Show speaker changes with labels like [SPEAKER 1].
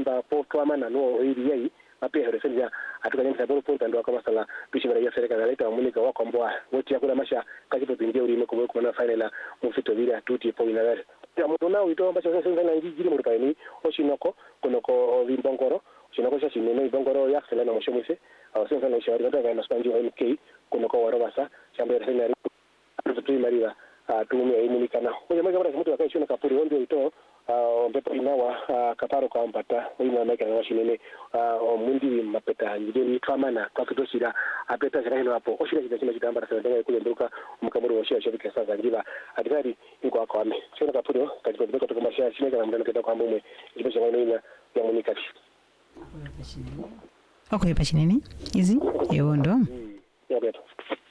[SPEAKER 1] kamba potwamana no ili yai mapehero senja atukanyamisa polo ponta ndo akamasala bishimira ya serikali aleta munika wakwambwa woti yakula masha kachipo pinje ulime kumwe kumana final mufito vile atuti po inawere ya mutu na wito ambacho sasa sasa ngi jiri muri paini oshinoko kunoko vimbongoro oshinoko sha shinene ibongoro ya sala na moshomuse awasema sana ushauri kata na spanji wa MK kunoko warobasa shamba ya senari tuimaliza tumia imunikana oyo mega bara mutu akaishona kapuri ondio ito mpepo inawa kaparo kampata oina maika na washinene mundi mapeta njideni twamana twakitoshira apeta shira hino hapo oshira chita chima chitamba sana ndenga kule nduka mukamuri woshira shobika sasa njiva atikari iko akwame shona kapuri katika kutoka kutoka mashia shine kana mndana keta kwamba umwe jipo shanga ina ya munikati
[SPEAKER 2] okoyepa chinene izi ewondo
[SPEAKER 1] ya beto